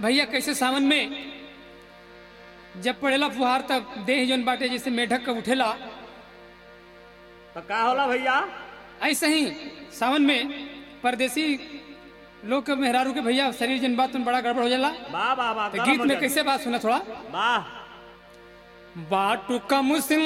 भैया कैसे सावन में जब पड़ेला फुहार तब देह जौन बाटे जैसे मेढक का उठेला तो का होला भैया ऐसे ही सावन में परदेसी लोग के मेहरारू के भैया शरीर जन बात में बड़ा गड़बड़ हो जाला वाह वाह वाह तो गरम गीत हो में जाए। कैसे बात सुना थोड़ा वाह बाटू कम सिंह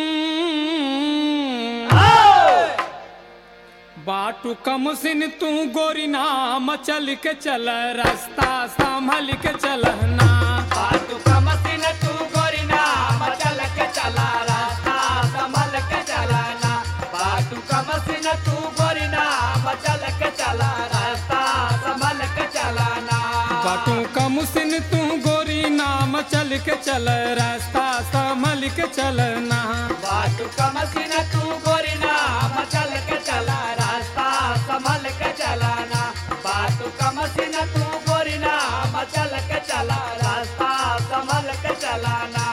बाटू कम सिन तू गोरी नाम चल के चल रास्ता संभल के चलना बाटू का मसीन तू गोरी नाम चल के चला रास्ता संभल के चलाना बाटू का मसीन तू गोरी नाम चल के चला रास्ता संभल के चलाना बाटू कम सिन तू गोरी नाम चल के चल रास्ता संभल के चलना बाटू का मसीन तू गोरी नाम चल के चला रास्ता संभल के चलाना बाटू का मसीन तू गोरी नाम चल के चला रास्ता संभल के चलाना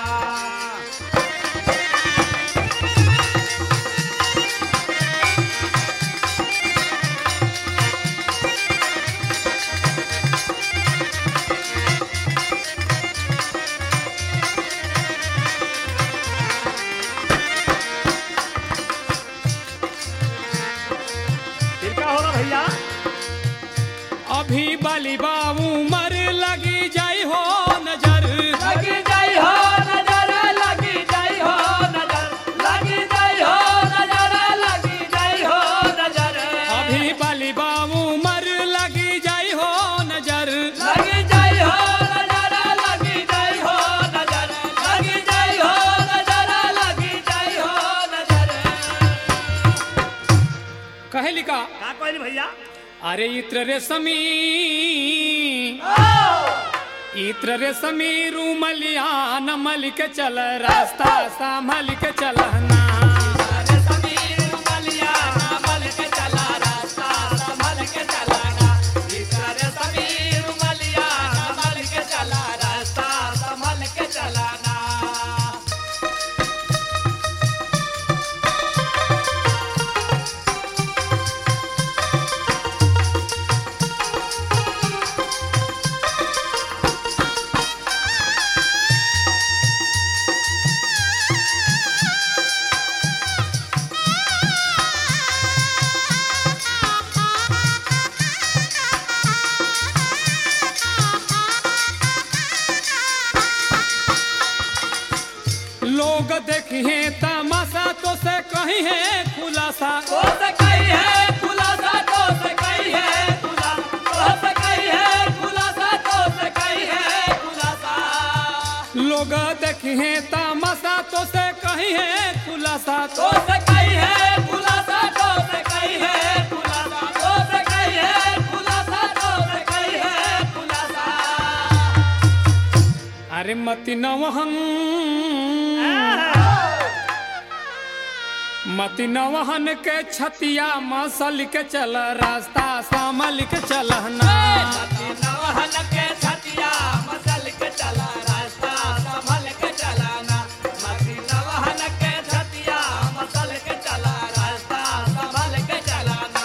फिर का होला भैया अभी बाली बाबू मर लगी जाई हो नजर लगी जाई हो नजर लगी जाई हो नजर लगी जाई हो नजर लगी जाई हो नजर अभी बाली बाबू मर लगी जाई हो नजर लगी जाई हो नजर लगी जाई हो नजर लगी जाई हो नजर लगी जाई हो नजर कहे लिखा का कहली भैया अरे इत्र रे समी इत्र रे समी रूमलिया नमल के चल रास्ता संभल के चलना अरे समीर मलिया मल के चला रास्ता संभल के चलाना अरे समीर मलिया मल के चला रास्ता संभल के चलाना लोग देखिए तमाशा तो से कहीं है खुलासा तो से कही है खुलासा तो से कही है खुलासा तो से कही है खुलासा तो से कही है खुलासा लोग देखिए तमाशा तो से कहीं है खुलासा तो से कही है खुलासा तो से कही है खुलासा तो से कही है खुलासा तो से कही है खुलासा अरे मति नवहन मति नवहन के छतिया मसल के चल रास्ता संभल के चलना नवहन के छतिया मसल के चला रास्ता संभल के चलाना मती नवहन के छतिया मसल के चला रास्ता संभल के चलाना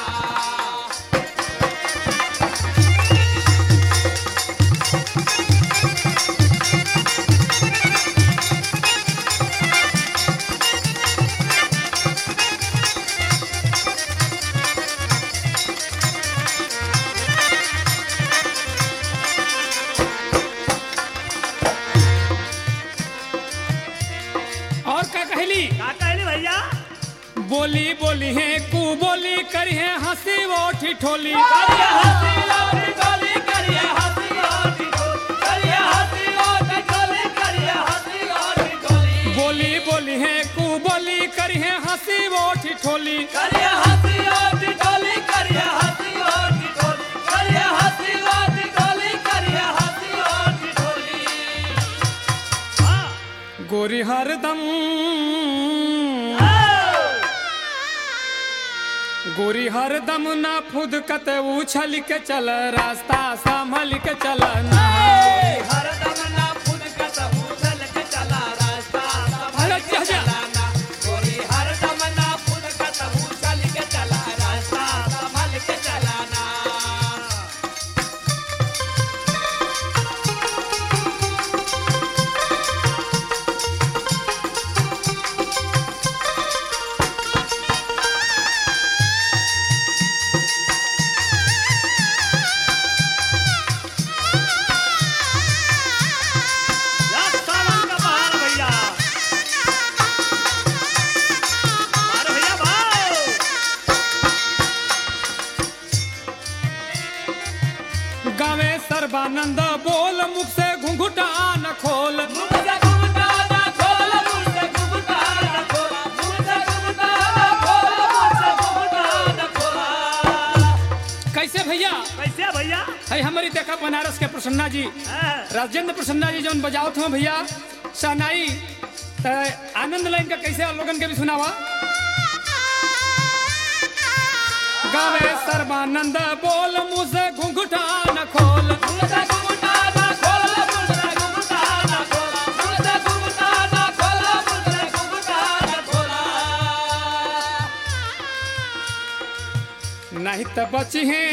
और का कहली का कहली भैया बोली बोली है कू बोली करी है हंसी वो ठिठोली करिए हंसी और ठिठोली करिए हंसी और ठिठोली करिए हंसी और ठिठोली करिए हंसी और ठिठोली बोली बोली है कू बोली करी है हंसी वो ठिठोली करिए हंसी और ठिठोली करिए हंसी और ठिठोली करिए हंसी और ठिठोली करिए हंसी और ठिठोली हाँ गोरी हरदम गोरी हरदम ना फुदकत उछल के चल रास्ता संभल के चलना हरदम ना खुद का सबूतल के चला रास्ता संभल अरे के जा, जा। चलाना गोरी हरदम ना खुद का सबूतल के चला रास्ता संभल के चलाना सर्बानंद बोल मुख से घुंघुटा न खोल मुझसे घुमटा ना खोल मुझसे घुमटा ना खोल मुझसे घुमटा ना खोल मुझसे घुमटा ना खोल कैसे भैया कैसे भैया है हमारी देखा बनारस के प्रसन्ना जी हाँ, राजेंद्र प्रसन्ना जी जौन बजावत हो भैया सनाई त आनंद लाइन का कैसे आप लोगन के भी सुनावा गावे सर्बानंद बोल मुँह से घुंघुटा न खोल मुझसे घुमटा ना खोल मुझसे घुमटा ना खोल मुझसे घुमटा ना खोल मुझसे घुमटा ना खोल नहीं तो बची है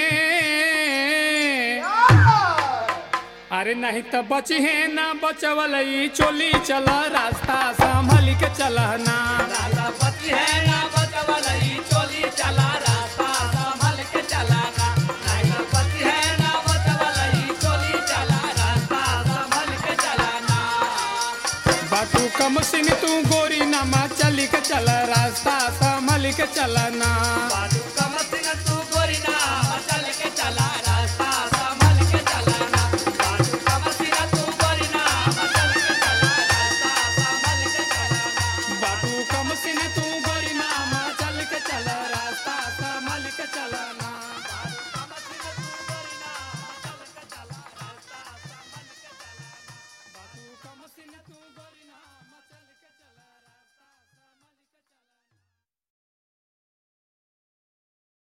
अरे नहीं तो बची है ना बचवल ई चोली चल रास्ता संभल के चलना राजा पति है ना बचवलई चोली चला रास्ता संभल के चलाना राजा पति है ना बचवलई चोली चला रास्ता संभल के चलाना बाटू कम सिंह तू गोरी नमा चली के चल रास्ता संभल के चलना बाजू